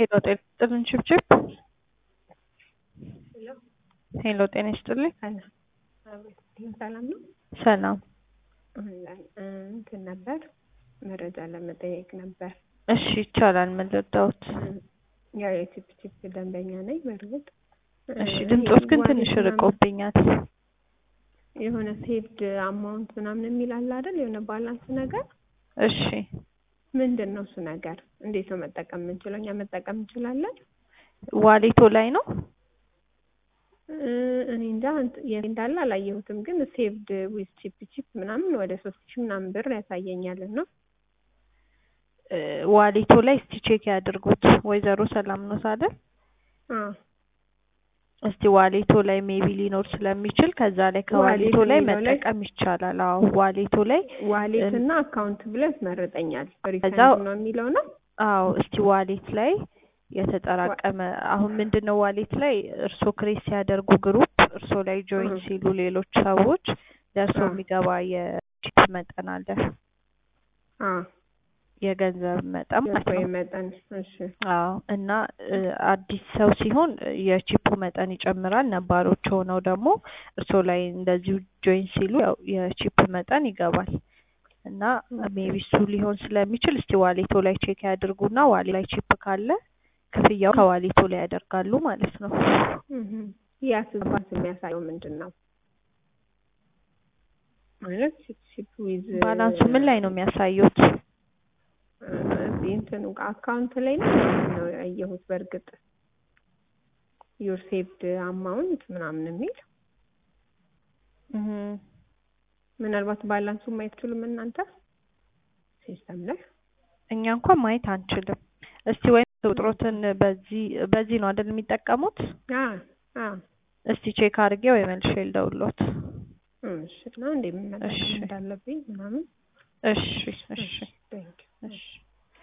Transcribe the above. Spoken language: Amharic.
ሄሎ ጤና ይስጥልን ችብችብ ሄሎ ጤና ይስጥልኝ ሰላም ነው። ሰላም እንትን ነበር መረጃ ለመጠየቅ ነበር። እሺ ይቻላል ምን ልርዳዎት ያው የቺፕ ቺፕ ደንበኛ ነኝ። በእርግጥ እሺ ድምፆት ግን ዋሌት ትንሽ ምናምን ርቆብኛል የሆነ ሴቭድ አማውንት ምናምን የሚል አለ አይደል? የሆነ ባላንስ ነገር እሺ ምንድን ነው እሱ ነገር? እንዴት ነው መጠቀም የምንችለው? እኛ መጠቀም እንችላለን? ዋሌቶ ላይ ነው እ እኔ እንጃ እንት- የት እንዳለ አላየሁትም፣ ግን ሴቭድ ዊዝ ቺፕ ቺፕ ምናምን ወደ ሶስት ሺህ ምናምን ብር ያሳየኛል ነው እ ዋሌቶ ላይ እስቲ ቼክ ያድርጉት ወይዘሮ ሰላም ነው አይደል እስቲ ዋሌቶ ላይ ሜቢ ሊኖር ስለሚችል ከዛ ላይ ከዋሌቶ ዋሌት ላይ የሚለው ላይ- መጠቀም ይቻላል አዎ ዋሌቶ ላይ ዋሌት እና አካውንት ብሎ ያስመርጠኛል። ሪፈንድ ከዛው- ነው የሚለው ነው። አዎ እስቲ ዋሌት ላይ የተጠራቀመ አሁን ምንድን ነው ዋሌት ላይ እርሶ ክሬት ሲያደርጉ ግሩፕ እርሶ ላይ ጆይን እህ። ሲሉ ሌሎች ሰዎች ለእርሶ አዎ። የሚገባ የቺፕ መጠን አለ አዎ የገንዘብ መጠን ማለት ወይ ነው መጠን እሺ አዎ እና እ አዲስ ሰው ሲሆን እ የቺፑ መጠን ይጨምራል። ነባሮች ሆነው ደግሞ እርሶ ላይ እንደዚሁ ጆይን ሲሉ ያው የቺፕ መጠን ይገባል እና ሜቢ እሱ ሊሆን ስለሚችል እስቲ ዋሌቶ ላይ ቼክ ያድርጉና ዋሌ ላይ ቺፕ ካለ ክፍያው ከዋሌቶ ላይ ያደርጋሉ ማለት ነው። እህ። ያ ስባስ የሚያሳየው ምንድን ነው ማለት ቺፕ ቺፕ ዊዝ ባላንሱ ምን ላይ ነው የሚያሳዩት? እዚህ እንትኑ አካውንት ላይ ነው ምናምን ነው ያየሁት። በእርግጥ ዩር ሴቭድ አማውንት ምናምን የሚል እህ ምናልባት ባላንሱ ማየት ትችሉም እናንተ ሲስተም ላይ እኛ እንኳን ማየት አንችልም። እስቲ ወይም ቁጥሮትን በዚህ በዚህ ነው አይደል የሚጠቀሙት? አ አ እስቲ ቼክ አድርጌ ወይ መልሼ ልደውልዎት። እሺ ነው እንዴ ምን መጠቀም እሺ። እንዳለብኝ ምናምን እሺ እሺ ቴንክ እሺ